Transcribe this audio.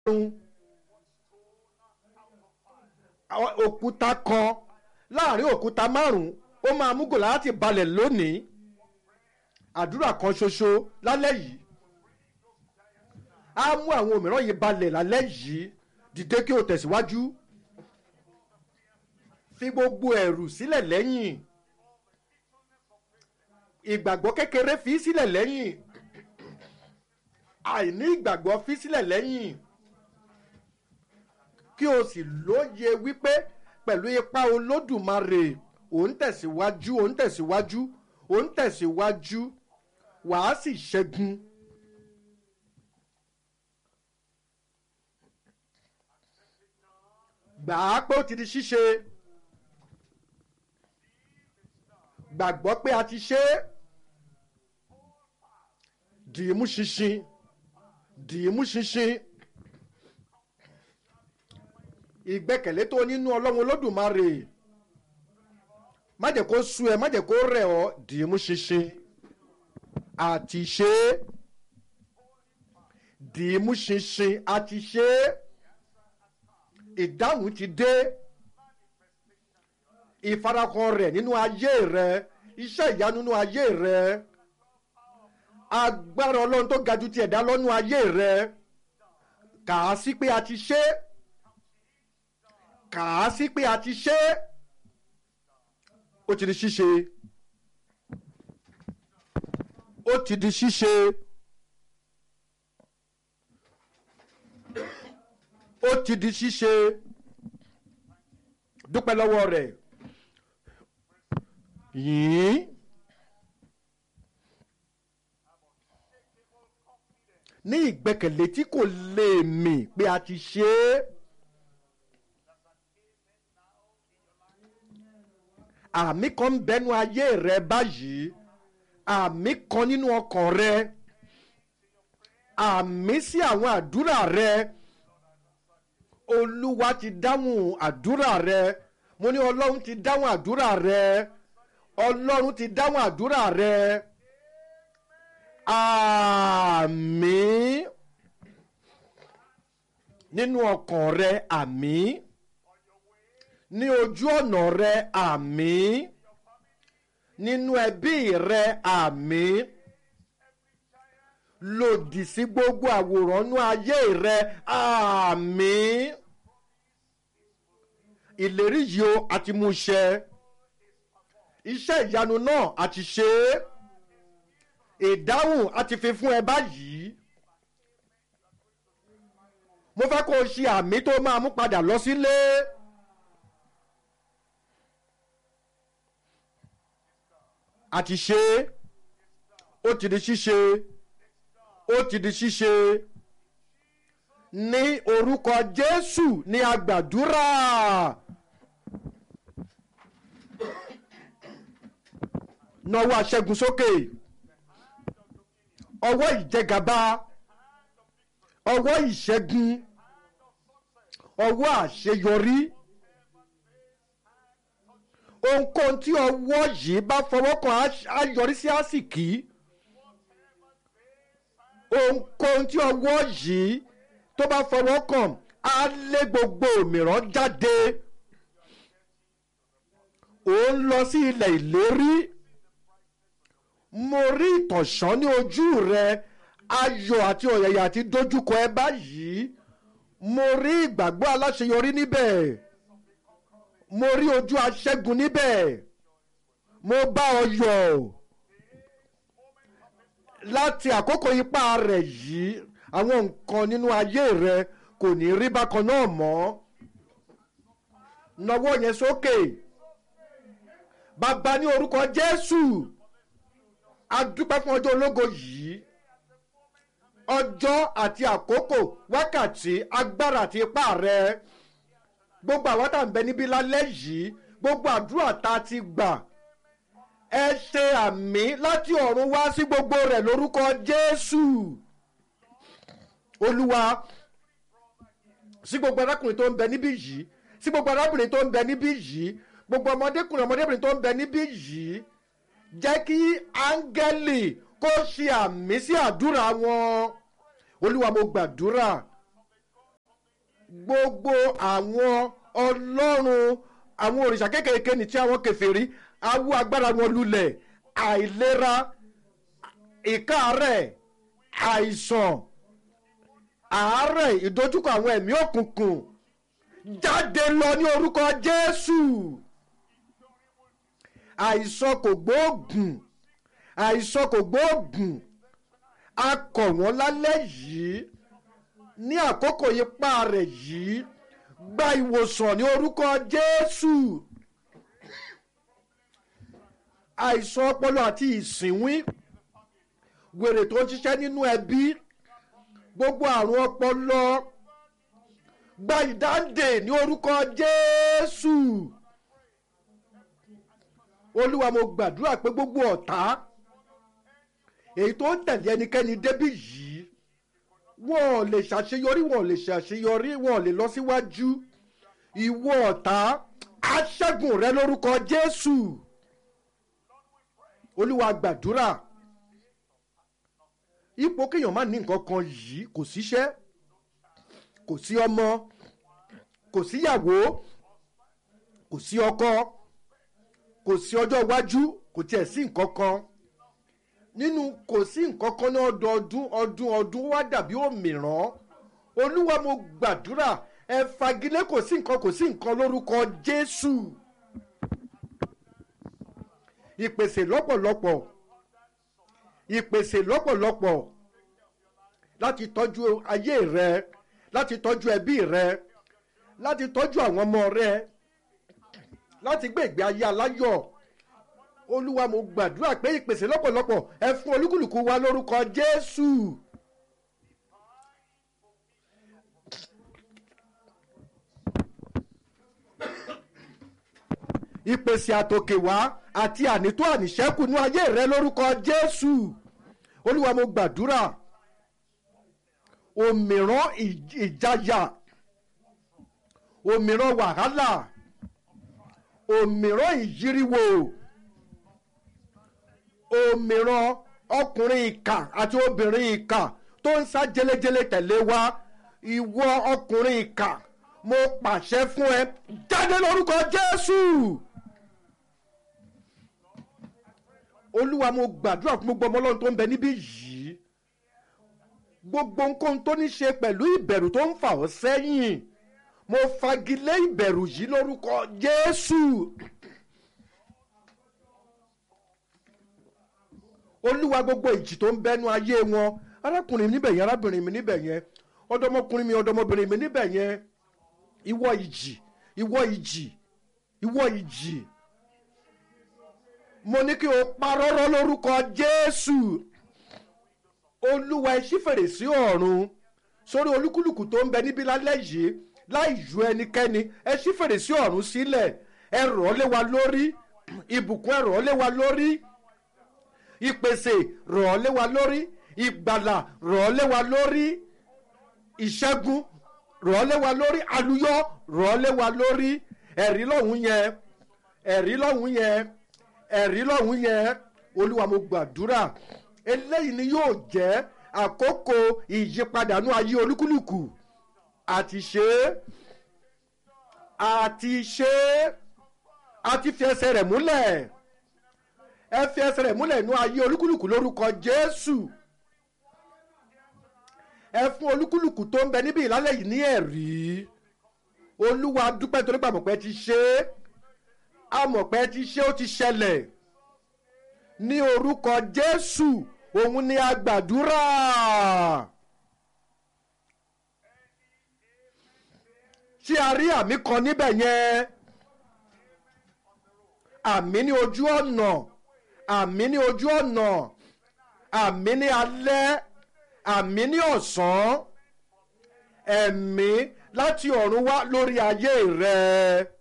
àwọn òkúta kan láàrin òkúta márùn-ún ó máa mú gòláyàtì balẹ̀ lónìí àdúrà kan ṣoṣo lálẹ́ yìí á mú àwọn òmíràn yìí balẹ̀ lálẹ́ yìí dìde kí o tẹ̀síwájú fi gbogbo ẹ̀rù sílẹ̀ lẹ́yìn ìgbàgbọ́ kékeré fi sílẹ̀ lẹ́yìn àìní ìgbàgbọ́ fi sílẹ̀ lẹ́yìn kí o sì lóye wípé pẹ̀lú ipa olódùmarè ò ń tẹ̀síwájú ò ń tẹ̀síwájú ò ń tẹ̀síwájú wàá sì ṣẹ́gun. gbà á pé ó ti di ṣíṣe gbàgbọ́ pé a ti ṣe é dìímú ṣinṣin dìímú ṣinṣin ìgbẹ́kẹ̀lé tó nínú ọlọ́run olódùmarè má jẹ́ kó sú ẹ má jẹ́ kó rẹ̀ ọ́ dìímú ṣinṣin àti ṣe é dìímú ṣinṣin àti ṣe é ìdáhùn ti dé ìfarahàn rẹ̀ nínú ayé rẹ iṣẹ́ ìyanu nínú ayé rẹ agbára ọlọ́run tó ga ju ti ẹ̀dá lọ́nú ayé rẹ kà á sí pé a ti ṣe é kà á sí pé a ti ṣe é ó ti di ṣíṣe ó ti di ṣíṣe ó ti di ṣíṣe dúpẹ́ lọ́wọ́ rẹ̀ yìí ní ìgbẹ́kẹ̀lé tí kò lè mì pé a ti ṣe é. àmì kan ń bẹnu ayé rẹ báyìí àmì kan nínú ọkàn rẹ àmì sí àwọn àdúrà rẹ olúwa ti dáhùn àdúrà rẹ mo ní ọlọ́run ti dáhùn àdúrà rẹ ọlọ́run ti dáhùn àdúrà rẹ àmì nínú ọkàn rẹ àmì ní ojú ọ̀nà rẹ àmì nínú ẹbí rẹ àmì lòdì sí gbogbo àwòrán nú ayé rẹ àmì ìlérí yìí o àti mú ṣẹ iṣẹ́ ìyanu náà àti ṣe é ìdáhùn àti fi fún ẹ báyìí mo fẹ́ kó o ṣe àmì tó máa mú padà lọ sílé. Si àti ṣe é ó ti di ṣíṣe ó ti di ṣíṣe ní orúkọ jésù ní agbàdúrà nọwọ́ aṣẹ́gun sókè ọwọ́ ìjẹgàba ọwọ́ ìṣẹ́gun ọwọ́ àṣeyọrí ohunkóhun tí ọwọ́ yìí bá fọwọ́ kàn á yọrí sí àsìkí ohunkóhun tí ọwọ́ yìí tó bá fọwọ́ kàn á lé gbogbo òmíràn jáde ó ń lọ sí ilẹ̀ ìlérí mo rí ìtànṣán ní ojú rẹ ayọ̀ àti ọ̀yàyà àti dojúkọ ẹ báyìí mo rí ìgbàgbọ́ aláṣeyọrí níbẹ̀ mo rí ojú aṣẹ́gun níbẹ̀ mo bá ọ yọ̀ láti àkókò ipá rẹ̀ yìí àwọn nǹkan nínú ayé rẹ kò ní rí bákan náà mọ́ nawọ́ yẹn sókè bàbá ní orúkọ jésù a dúpẹ́ fún ọjọ́ ológo yìí ọjọ́ àti àkókò wákàtí agbára àti ipá rẹ gbogbo àwọn tá à ń bẹ níbí lálẹ́ yìí gbogbo àdúrà tá a ti gbà ẹ ṣe àmì láti ọ̀run wá sí gbogbo rẹ̀ lórúkọ jésù olúwa sí gbogbo arákùnrin tó ń bẹ níbí yìí sí gbogbo arábìnrin tó ń bẹ níbí yìí gbogbo ọmọdékùnrin ọmọdébìnrin tó ń bẹ níbí yìí jẹ́ kí áńgẹ́lì kó ṣe àmì sí àdúrà wọn olúwa mo gbàdúrà gbogbo àwọn ọlọ́run àwọn òrìṣà kékeré ní tí àwọn kẹfìrí awú agbára wọn lulẹ̀ àìlera ìkáàárẹ̀ àìsàn àárẹ̀ ìdojúkọ àwọn ẹ̀mí òkùnkùn jáde lọ ní orúkọ jésù àìsàn kò gbóògùn àìsàn kò gbóògùn a kọ̀ wọ́n lálẹ́ yìí ní àkókò ipá rẹ̀ yìí gba ìwòsàn ní orúkọ jésù àìsàn ọpọlọ àti ìsìnwín wèrè tó ń ṣiṣẹ́ nínú ẹbí gbogbo àrùn ọpọlọ gba ìdáǹdè ní orúkọ jésù olúwa mo gbàdúrà pé gbogbo ọ̀tá èyí tó ń tẹ̀lé ẹnikẹ́ni débí yìí wọn ò lè ṣàṣeyọrí wọn ò lè ṣàṣeyọrí wọn ò lè lọ síwájú ìwọ ọ̀tá aṣẹ́gun rẹ lórúkọ jésù olúwa gbàdúrà ipò kéèyàn má ní nǹkan kan yìí kò síṣẹ́ kò sí ọmọ kò síyàwó kò sí ọkọ kò sí ọjọ́ iwájú kò tiẹ̀ sí nǹkan kan nínú kò sí nǹkan kan ní ọdọọdún ọdún ọdún wá dàbí òmìrán olúwa mo gbàdúrà ẹ fagilé kò sí nǹkan kò sí nǹkan lórúkọ jésù ìpèsè lọ́pọ̀lọpọ̀ ìpèsè lọ́pọ̀lọpọ̀ láti tọ́jú ayé rẹ láti tọ́jú ẹbí rẹ láti tọ́jú àwọn ọmọ rẹ láti gbé ìgbé ayé aláyọ̀ olúwa mo gbàdúrà pé ìpèsè lọ́pọ̀lọpọ̀ ẹ fún olúkúlùkù wa lórúkọ jésù. ìpèsè àtòkè wá àti ànító àníṣẹ́kù ní ayé rẹ lórúkọ jésù olúwa mo gbàdúrà òmìrán ìjayà òmìrán wàhálà òmìrán ìyíríwò òmìrán ọkùnrin ìkà àti obìnrin ìkà tó ń sá jelejele tẹ̀lé wa ìwọ ọkùnrin ìkà mo pàṣẹ fún ẹ jáde lórúkọ jésù olúwa mo gbàdúrà fún gbogbo ọmọ ọlọ́run tó ń bẹ níbí yìí gbogbo nǹkan tó ní ṣe pẹ̀lú ìbẹ̀rù tó ń fà ọ́ sẹ́yìn mo fagilé ìbẹ̀rù yìí lórúkọ jésù olúwa gbogbo ìjì tó ń bẹnu ayé wọn arákùnrin mi níbẹ̀ yẹn arábìnrin mi níbẹ̀ yẹn ọdọmọkùnrin mi ọdọmọbìnrin mi níbẹ̀ yẹn ìwọ ìjì ìwọ ìjì ìwọ ìjì mo ní kí o parọ́rọ́ lórúkọ jésù olúwa ẹ ṣí fèrèsé ọ̀run sórí olúkúlùkù tó ń bẹ níbí lálẹ́ yìí láì ju ẹnikẹ́ni ẹ ṣí fèrèsé ọ̀run sílẹ̀ ẹ rọ̀ ọ́ lé wa lórí ìbùkún ẹ rọ̀ ọ́ lé wa lórí ìpèsè rọ̀ ọ́ lé wa lórí ìgbàlà rọ̀ ọ́ lé wa lórí ìṣẹ́gun rọ̀ ọ́ lé wa lórí àlùyọ rọ̀ ọ́ lé wa lórí ẹ̀rí lọ́hùn yẹn ẹ̀rí lọ́hùn yẹn ẹ̀rí lọ́hùn yẹn olúwa mo gbàdúrà eléyìí ni yóò jẹ́ àkókò ìyípadànú ayé olúkúlùkù àti ṣe é àti ṣe é àti fi ẹsẹ̀ rẹ̀ múlẹ̀ ẹ fi ẹsẹ̀ rẹ̀ múlẹ̀ nú ayé olúkúlùkù lórúkọ jésù ẹ fún olúkúlùkù tó ń bẹ níbí ìlálẹ̀ yìí ní ẹ̀rí olúwa dúpẹ́ torí pé àmọ̀pẹ́ ti ṣe é àmọ̀pẹ́ ti ṣe ó ti ṣẹlẹ̀ ní orúkọ jésù òun ni a gbàdúrà. ṣé a rí àmì kan níbẹ̀ yẹn àmì ní ojú ọ̀nà àmì ní ojú ọ̀nà àmì ní alẹ́ àmì ní ọ̀sán ẹ̀mí láti ọ̀run wá lórí ayé rẹ̀